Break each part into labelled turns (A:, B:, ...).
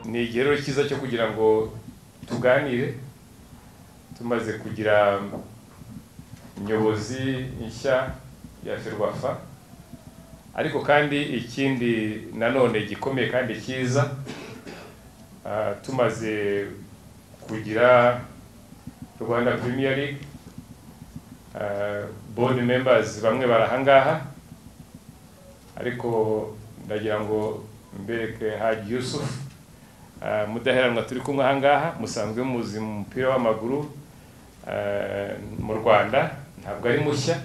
A: ni igihe rero cyiza cyo kugira ngo tuganire tumaze kugira inyobozi nshya ya ferwafa ariko kandi ikindi nanone gikomeye kandi cyiza ah, tumaze kugira rwanda premier league ah, board members bamwe barahangaha ariko ndagira ngo mbereke haji yusufu Ah, mudaheranwa turi kumwe ahangaha musanzwe muzi mu mupira w'amaguru ah, mu rwanda ntabwo ari mushya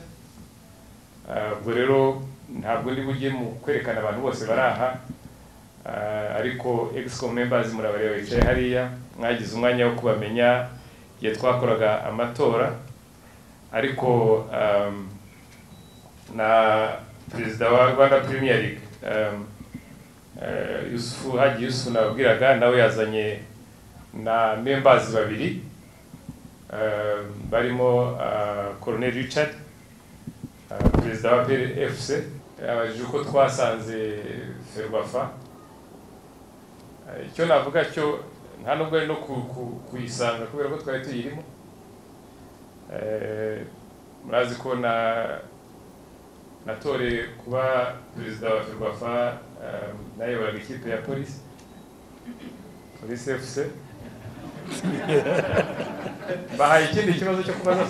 A: Ah, ubwo rero ntabwo ndi bujye mu kwerekana abantu bose bari aha Ah, ariko exco members murabareba bicaye hariya mwagize umwanya wo kubamenya igihe twakoraga amatora ariko um, na perezida wa rwanda premier league um, Eh, yusufu haji yusufu nababwiraga nawe yazanye na members babiri eh, barimo colonel richard eh, perezida wa pfc yabajije uko twasanze ferwafa Eh, icyo navuga cyo nta nubwo ari no ku- ku- kuyisanga kubera ko twari tuyirimo Eh, murazi ko na natoreye kuba perezida wa ferwafa um, nayoboraga ikipe ya polisi polisi fc bahaye ikindi kibazo cyo kubaza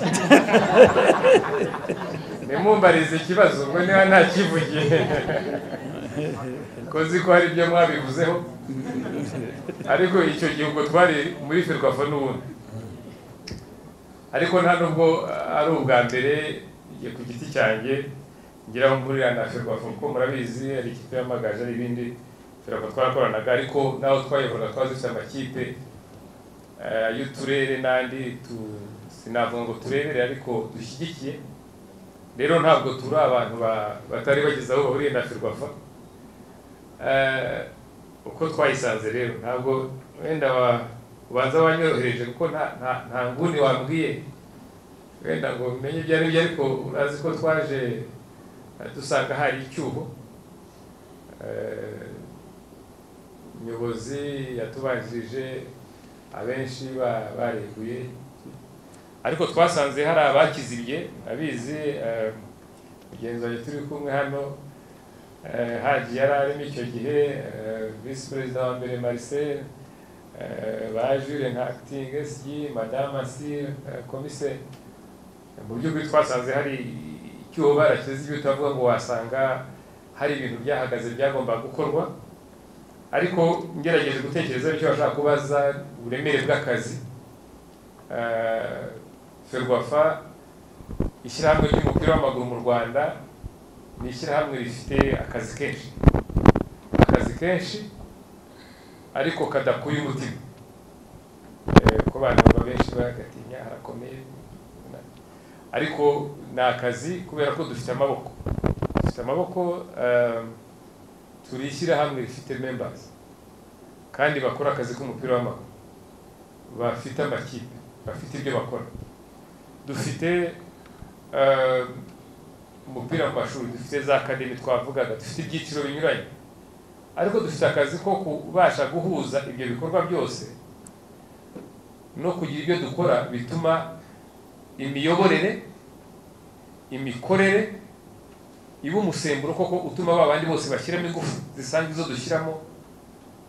A: nimumbarize ikibazo ubwo niba ntakivugiye kozi ko hari ibyo mwabivuzeho ariko icyo gihe ubwo twari muri ferwafa n'ubundi ariko nta nubwo ari ubwa mbere njye ku giti cyanjye ngira aho mvurira na ferwafa kuko murabizi hari ikipe y'amagaje ari ibindi ferwafa twarakoranaga ariko n'aho twayoboraga twari dufite amakipe eh, y'uturere n'andi tu- sinavuga ngo turebere ariko dushyigikiye rero ntabwo turi abantu ba- batari bageze aho bahuriye na ferwafa Eh, uko twayisanze rero ntabwo wenda wa- ubanza wanyorohereje kuko nta nta- nta nguni wambwiye wenda ngo umenye ibyo ari byo ariko urazi ko twaje eh, dusanga hari icyuho Eh, umuyobozi yatubanjirije abenshi ba- bareguye ariko twasanze hari abakizibye abizi mugenzi turi kumwe hano eh, haji yari arimo icyo gihe eh, visi perezida wa mbere marcel eh, ba jure nka acting sg madame asir komiseri mu by'ukuri twasanze hari icyuho barakeze ibyo utavuga ngo wasanga hari ibintu byahagaze byagomba gukorwa ariko ngerageje gutekereza icyo bashaka kubaza uburemere bw'akazi Eh, ferwafa ishyirahamwe ry'umupira w'amaguru mu rwanda ni ishyirahamwe rifite akazi kenshi akazi kenshi ariko kadakuye umutima Eh, kuko abantu baba benshi bagatinya harakomeye ariko ni akazi kubera ko dufite amaboko dufite amaboko um, turi ishyirahamwe rifite members kandi bakora akazi k'umupira w'amaguru bafite amakipe bafite ibyo bakora dufite um, umupira mu mashuri dufite za akademi twavugaga dufite ibyiciro binyuranye ariko dufite akazi ko kubasha guhuza ibyo bikorwa byose no kugira ibyo dukora bituma imiyoborere imikorere iba umusemburo koko utuma ba bandi bose bashyiramo ingufu zisanga izo dushyiramo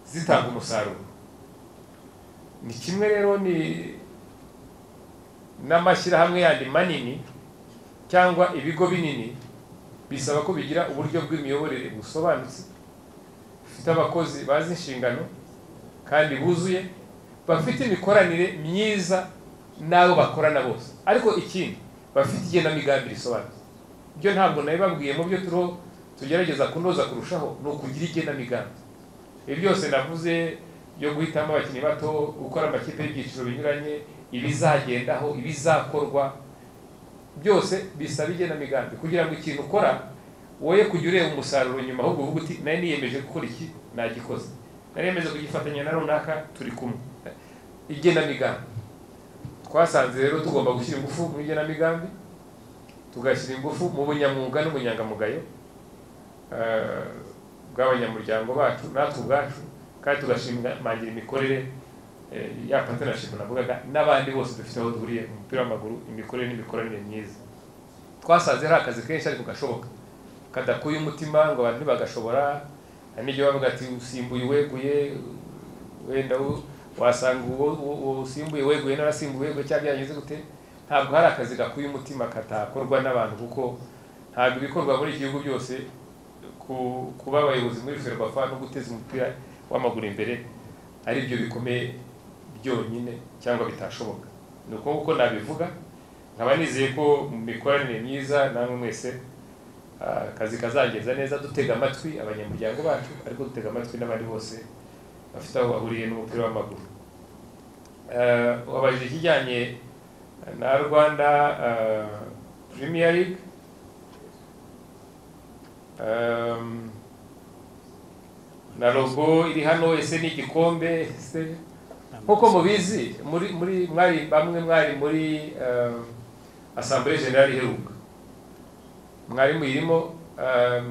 A: zitanga umusaruro ni kimwe rero ni n'amashyirahamwe yandi manini cyangwa ibigo binini bisaba ko bigira uburyo bw'imiyoborere busobanutse bufite abakozi bazi inshingano kandi buzuye bafite imikoranire myiza n'abo bakorana bose ariko ikindi bafite igenamigambi risobanutse ibyo ntabwo nabibabwiye mu byo turiho tugerageza kunoza kurushaho ni ukugira igenamigambi ibi byose navuze byo guhitamo abakinnyi bato gukora amakipe y'ibyiciro binyuranye ibizagendaho ibizakorwa byose bisaba igenamigambi kugira ngo ikintu ukora woye kujya ureba umusaruro nyuma ahubwo uvuga uti nari niyemeje gukora iki nagikoze nari niyemeje kugifatanya na runaka turi kumwe igenamigambi twasanze rero tugomba gushyira ingufu mu igenamigambi tugashyira ingufu mu bunyamwuga n'ubunyangamugayo Eh, bw'abanyamuryango bacu natwe ubwacu kandi tugashimangira imikorere eh, ya partnership navugaga n'abandi bose dufite aho duhuriye mu mupira w'amaguru imikorere n'imikoranire myiza twasanze ari akazi kenshi ariko gashoboka kadakuye umutima ngo abantu ntibagashobora hari n'igihe bavuga ati usimbuye uweguye wenda u- wasanga uwo uwo- uwo usimbuye weguye n'arasimbuye weguye cyangwa byagenze gute ntabwo hari akazi gakuye umutima katakorwa n'abantu kuko ntabwo ibikorwa muri iki gihugu byose ku- kuba abayobozi muri ferwafa no guteza umupira w'amaguru imbere ari byo bikomeye byonyine cyangwa bitashoboka ni uko uko nabivuga nkaba nizeye ko mu mikoranire myiza namwe mwese ah, akazi kazagenda neza dutega amatwi abanyamuryango bacu ariko dutega amatwi n'abandi bose bafite aho bahuriye n'umupira w'amaguru Eh, wabajije ikijyanye na rwanda ah, premier league Um, na logo iri hano ese ni igikombe ese nk'uko mubizi muri muri mwari bamwe mwari muri um, asamblee generale iheruka mwari muyirimo um,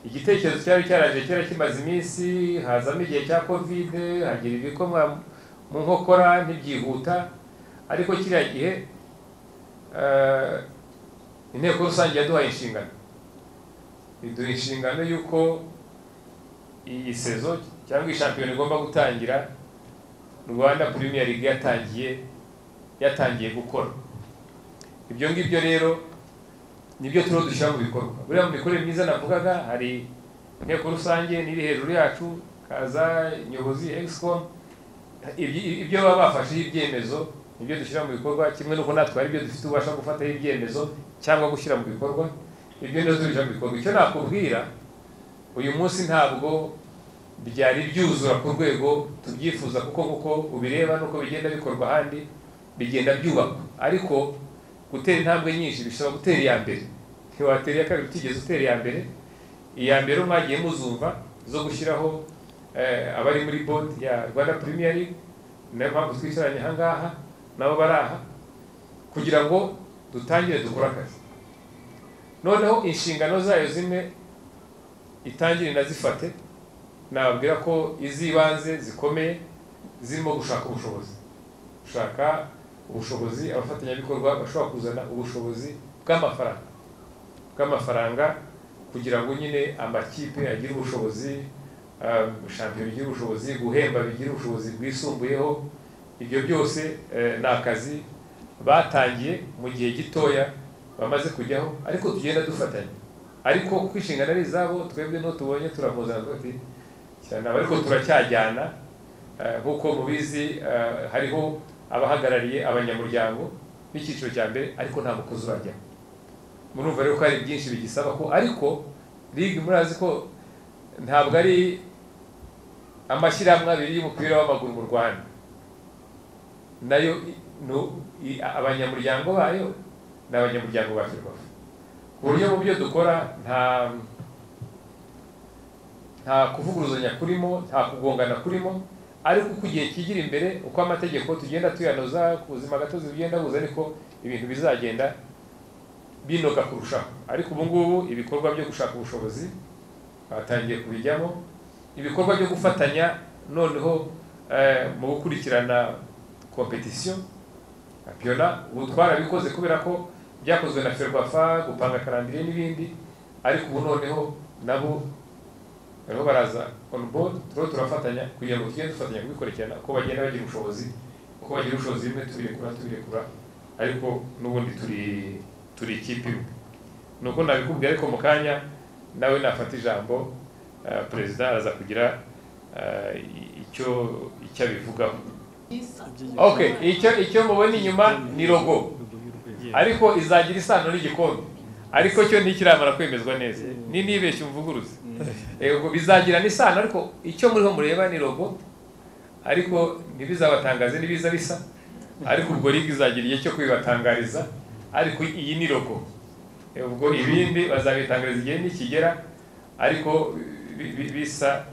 A: igitekerezo cyari cyaraje kera kimaze iminsi hazamo igihe cya kovide hagira ibikomwa mu nkokora ntibyihuta ariko kiriya gihe uh, inteko rusange yaduhaye inshingano biduha inshingano y'uko iyi sezo cyangwa iyi shampiyona igomba gutangira rwanda premier league yatangiye yatangiye gukora ibyo ngibyo rero nibyo turiho dushyira mu bikorwa buriya mu mikorere myiza navugaga hari inteko rusange n'iri hejuru yacu kaza nyobozi excom Ibyi- ibyo baba bafasheho ibyemezo nibyo dushyira mu bikorwa kimwe n'uko natwe hari ibyo dufite ububasha bwo gufataho ibyemezo cyangwa gushyira mu bikorwa ibyo nazo tubishyira mu bikorwa icyo nakubwira uyu munsi ntabwo byari byuzura ku rwego tubyifuza kuko nk'uko ubireba n'uko bigenda bikorwa ahandi bigenda byubakwa ariko gutera intambwe nyinshi bisaba gutera iya mbere ntiwatera iya kabiri utigeze utera iya mbere iya mbere mwagiye muzumva zo gushyiraho eh, abari muri board ya rwanda premier league niyo mpamvu twicaranye aha ngaha nabo bari aha kugira ngo dutangire dukore akazi noneho inshingano zayo zimwe itangire inazifate nababwira ko iz'ibanze zikomeye zirimo gushaka ubushobozi gushaka ubushobozi abafatanyabikorwa bashobora kuzana ubushobozi bw'amafaranga bw'amafaranga kugira ngo nyine amakipe agire ubushobozi um, shampiyona igire ubushobozi guhemba bigire ubushobozi bwisumbuyeho ibyo byose eh, ni akazi batangiye mu gihe gitoya bamaze kujyaho ariko tugenda dufatanya ariko kuko inshingano ari izabo twebwe n'uwo tubonye turamuzana tuti cyane ariko turacyajyana eh, nk'uko mubizi eh, hariho abahagarariye abanyamuryango b'icyiciro cya mbere ariko nta mukozi urajyamo murumva rero ko hari byinshi bigisaba ko ariko ligue murazi ko ntabwo ari amashyirahamwe abiri y'umupira w'amaguru mu rwanda nayo i- nu- i- abanyamuryango bayo ni abanyamuryango ba ferwafa ku buryo mu byo dukora nta nta kuvuguruzanya kurimo nta kugongana kurimo ariko uko igihe kigira imbere uko amategeko tugenda tuyanoza ku buzima gatozi bugenda buza ariko ibintu bizagenda binoga kurushaho ariko ubu ngubu ibikorwa byo gushaka ubushobozi batangiye kubijyamo ibikorwa byo gufatanya noneho eh, mu gukurikirana competition Piona ubu twarabikoze kubera ko byakozwe na Ferwafa gupanga karandire n'ibindi ariko ubu noneho nabo bariho baraza on board turiho turafatanya kugira ngo tugende dufatanya kubikurikirana uko bagenda bagira ubushobozi uko bagira ubushobozi bimwe tubirekura tubirekura ariko n'ubundi turi turi ikipe imwe ni uko nabikubwiye ariko mu kanya nawe nafata ijambo eh, perezida araza kugira eh, icyo icyo abivugaho okay icyo icyo mubona inyuma ni logo ariko izagira isano n'igikombe ariko cyo ntikiramara kwemezwa neza ni nibeshye umuvuguruze yego bizagira n'isano ariko icyo muriho mureba ni logo ariko ntibizabatangaze n'ibiza bisa ariko ubwo ligue izagira igihe cyo kubibatangariza ariko iyi ni logo Eh, ubwo ibindi bazabitangariza igihe nikigera ariko bi- bi- bisa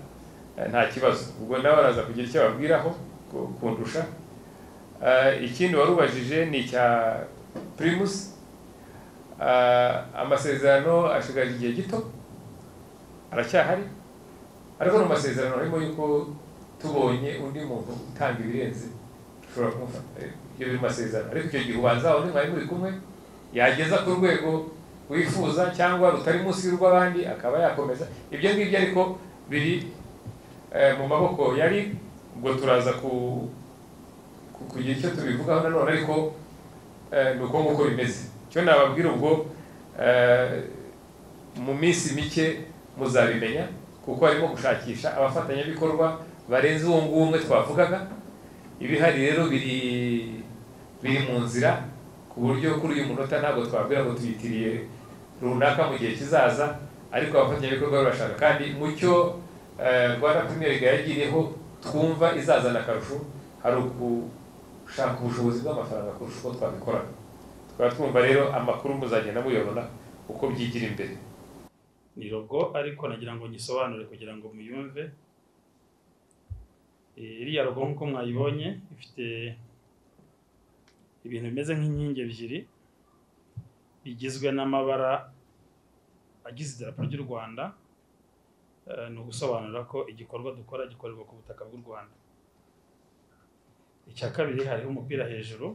A: eh, nta kibazo ubwo nawe baraza kugira icyo babwiraho ku- kundusha Eh, ikindi wari ubajije ni icya primus Eh, amasezerano ashigaje igihe gito aracyahari ariko ni amasezerano arimo yuko tubonye undi muntu utanga ibirenze ushobora kumufata ibyo biri mu masezerano ariko icyo gihe ubanza undi mwari muri kumwe yageza ku rwego wifuza cyangwa rutari munsi y'urw'abandi akaba yakomeza ibyo ngibyo ariko biri mu maboko yari ubwo turaza ku kugira icyo tubivugaho nanone ariko ni uko nguko bimeze icyo nababwira ubwo mu minsi mike muzabimenya kuko harimo gushakisha abafatanyabikorwa barenze uwo nguwo umwe twavugaga ibihari rero biri biri mu nzira ku buryo kuri uyu munota ntabwo twabwira ngo tuyitiriye runaka mu gihe kizaza ariko abafatanyabikorwa barashaka kandi mu cyo rwanda purimiye yagiriyeho twumva izazana akarusho hari ugushaka ubushobozi bw'amafaranga kurusha uko twabikoraga tukaba twumva rero amakuru muzagenda muyabona uko byigira imbere
B: ni rogo ariko nagira ngo nyisobanure kugira ngo muyumve iriya rogo nk'uko mwayibonye ifite ibintu bimeze nk'inkingi ebyiri bigizwe n'amabara agize idarapo ry'u rwanda ni ugusobanura ko igikorwa dukora gikorerwa ku butaka bw'u rwanda icya kabiri hariho umupira hejuru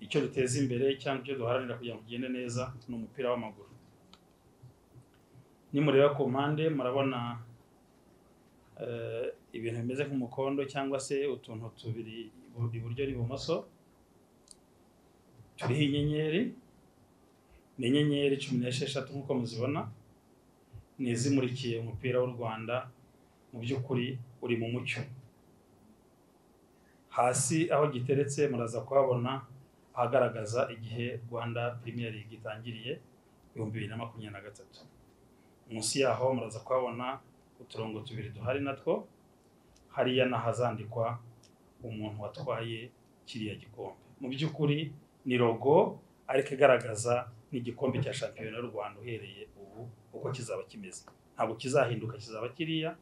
B: icyo duteza imbere cyangwa icyo duharanira kugira ngo ugende neza ni umupira w'amaguru nimureba ku mpande murabona ibintu bimeze nk'umukondo cyangwa se utuntu tubiri iburyo n'ibumoso turiho inyenyeri ni inyenyeri cumi n'esheshatu nk'uko muzibona ni izimurikiye umupira w'u rwanda mu by'ukuri uri mu mucyo hasi aho giteretse muraza kuhabona ahagaragaza igihe rwanda Premier League itangiriye ibihumbi bibiri na makumyabiri na gatatu munsi yaho muraza kuhabona uturongo tubiri duhari natwo hariya n'ahazandikwa umuntu watwaye kiriya gikombe mu by'ukuri ni rogo ariko igaragaza n'igikombe cya shampiyona y'u rwanda uhereye ubu uko kizaba kimeze ntabwo kizahinduka kizaba kiriya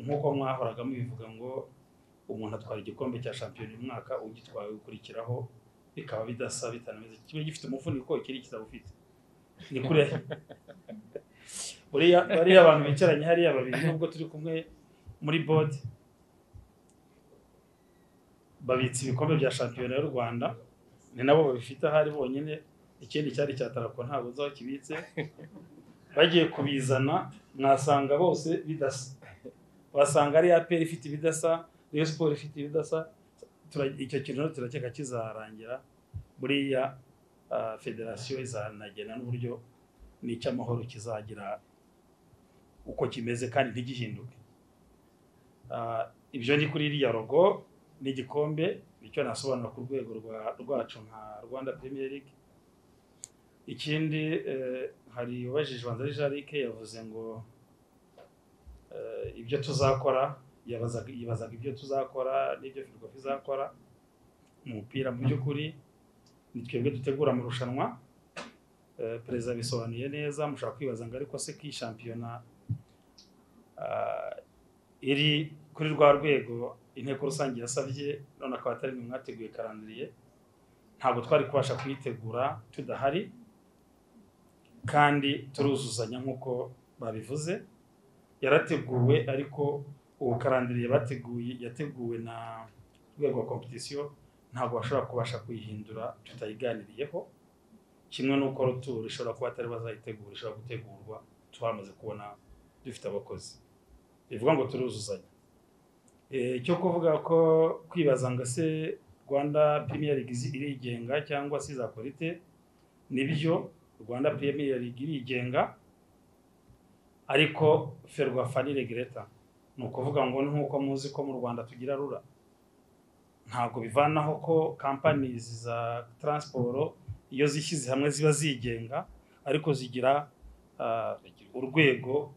B: nk'uko mwahoraga mubivuga ngo umuntu atwara igikombe cya shampiyona uyu mwaka ugitwaye ukurikiraho bikaba bidasa bitanameze kiba gifite umufuniko ikiri kitaba ufite ni kure bariya abantu bicaranye hariya babiri nubwo turi kumwe muri bode babitse ibikombe bya shampiyona y'u rwanda ni nabo babifite ahari bonyine ikindi cyari cya tarako ntabwo uzaho kibitse bagiye kubizana mwasanga bose bidasa wasanga ari aperi ifite ibidasa Rayon Sport ifite ibidasa icyo kintu rero turakeka kizarangira buriya federasiyo izanagena n'uburyo n'icy'amahoro kizagira uko kimeze kandi ntigihinduke ibyo ni kuri iriya rogo n'igikombe nicyo nasobanura ku rwego rwacu nka rwanda Premier League ikindi hari ubajije wanzari jarike yavuze ngo ibyo tuzakora yibazaga ibyo tuzakora n'ibyo ferwafi izakora umupira mu by'ukuri ni twebwe dutegura amarushanwa perezida bisobanuye neza mushobora kwibaza ngo ariko se ko iyi shampiyona iri kuri rwa rwego inteko rusange yasabye none akaba atari mwe mwateguye karandiriye ntabwo twari kubasha kuyitegura tudahari kandi turuzuzanya nk'uko babivuze yarateguwe ariko ubu karandiriye bateguye yateguwe na rwego rwa kompetisiyo ntabwo bashobora kubasha kuyihindura tutayiganiriyeho kimwe n'uko rutura ishobora kuba atari bazayitegura ishobora gutegurwa tubamaze kubona dufite abakozi bivuga ngo turuzuzanya icyo kuvuga ko kwibaza ngo se rwanda Premier League irigenga cyangwa se izakora ite nibyo rwanda Premier League irigenga ariko ferwafa ni regereta ni ukuvuga ngo ni nk'uko muzi ko mu rwanda tugira rura ntabwo bivanaho ko kampani za taransiporo iyo zishyize hamwe ziba zigenga ariko zigira urwego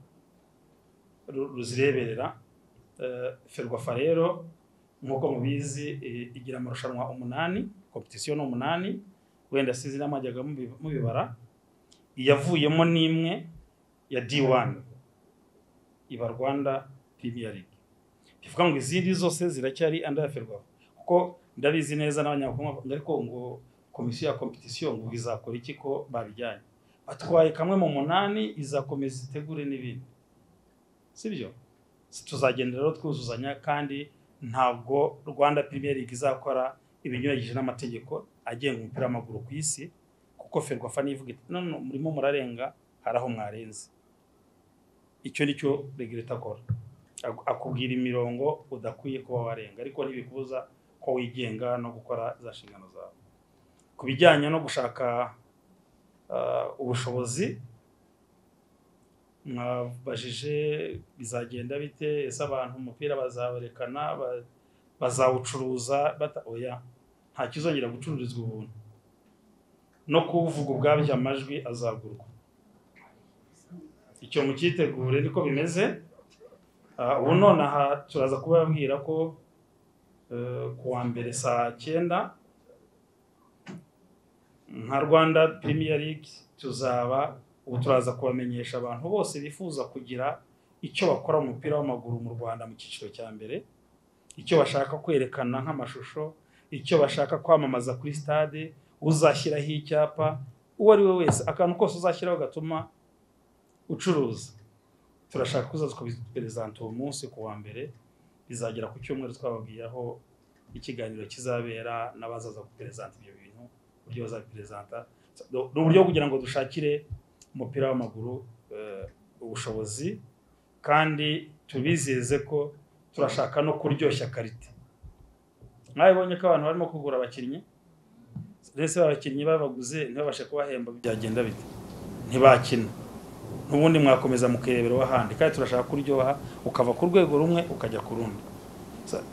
B: ruzireberera ferwafa rero nk'uko mubizi igira amarushanwa umunani kompetisiyo ni umunani wenda sizi n'amajyaga mubibara iyavuyemo n'imwe ya di wani iba rwanda Premier League bivuga ngo izindi zose ziracyari andaferwaho kuko ndabizi neza n'abanyakongo ariko ngo komisiyo ya kompetisiyo ngo izakora iki ko babijyanye atwaye kamwe mu munani izakomeza itegure n'ibindi sibyo tuzagendera rero twuzuzanya kandi ntabwo rwanda premier league izakora ibinyuranyije n'amategeko agenga umupira w'amaguru ku isi kuko ferwafa n'ivuga iti none murimo murarenga hari aho mwarenze icyo ni cyo regireta akora Ak- akubwira imirongo udakwiye kuba warenga ariko ntibikubuza ko wigenga no gukora za nshingano zawe ku bijyanye no gushaka ah, ubushobozi mwabajije bizagenda bite ese abantu umupira bazaberekana ba- bazawucuruza bata oya nta kizongera gucururizwa ubuntu no kuwuvuga ubwabyo amajwi azagurwa icyo mukitegure niko bimeze Ah, ubu none aha turaza kubabwira ko eh, ku wa mbere saa cyenda nka rwanda premier league tuzaba ubu turaza kubamenyesha abantu bose bifuza kugira icyo bakora mu mupira w'amaguru mu rwanda mu cyiciro cya mbere icyo bashaka kwerekana nk'amashusho icyo bashaka kwamamaza kuri stade uzashyiraho icyapa uwo ari we wese akantu kose uzashyiraho gatuma ucuruza turashaka kuzaza kubiperezanta uwo munsi ku wa mbere bizagera ku cyumweru twababwiye aho ikiganiro kizabera n'abazaza guperezanta ibyo bintu uburyo bazabiperezanta ni uburyo kugira ngo dushakire umupira w'amaguru eh, ubushobozi kandi tubizeze ko turashaka no kuryoshya karite mwabibonye ko abantu barimo kugura abakinnyi ndetse abakinnyi babaguze ntibabashe kubahemba byagenda bite ntibakina n'ubundi mwakomeza mukireberaho ahandi kandi turashaka kuryoha ukava ku rwego rumwe ukajya ku rundi Sa-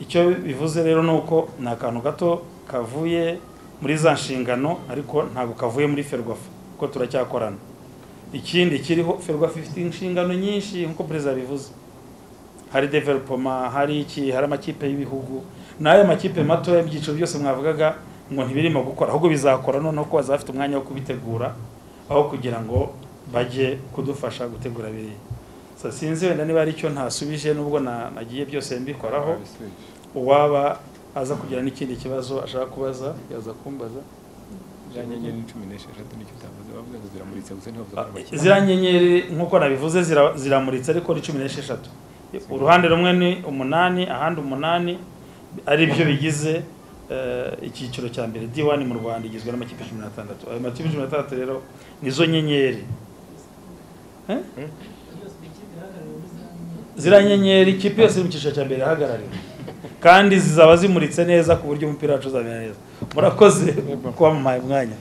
B: icyo bivuze rero ni uko ni akantu gato kavuye muri za nshingano ariko ntabwo kavuye muri ferwafa kuko turacyakorana ikindi kiriho ferwafa ifite inshingano nyinshi nk'uko perezida bivuze hari developoma hari iki hari amakipe y'ibihugu n'ayo makipe matoya ibyiciro byose mwavugaga ngo ntibirimo gukora ahubwo bizakora noneho ko bazafite umwanya wo kubitegura aho kugira ngo bajye kudufasha gutegura biriya So, sinzi wenda niba ari icyo ntasubije nubwo na- nagiye byose mbikoraho uwaba aza kugira n'ikindi kibazo ashaka kubaza yaza kumbaza
C: za nyenyeri ni cumi n'esheshatu nicyo utavuze bavuga ngo ziramuritse gusa ntibavuze ko ari abakinnyi
B: ziriya nyenyeri nk'uko nabivuze zira- ziramuritse ariko ni cumi n'esheshatu uruhande rumwe ni umunani ahandi umunani ari byo bigize eh, icyiciro cya mbere D1 mu Rwanda igizwe n'amakipe cumi n'atandatu ayo makipe cumi n'atandatu rero nizo nyenyeri Eh? ziriya nyenyeri ikipe yose iri mu cyiciro cya mbere irahagarariwe kandi zizaba zimuritse neza ku buryo umupira wacu uzamera neza murakoze kuba muhaye umwanya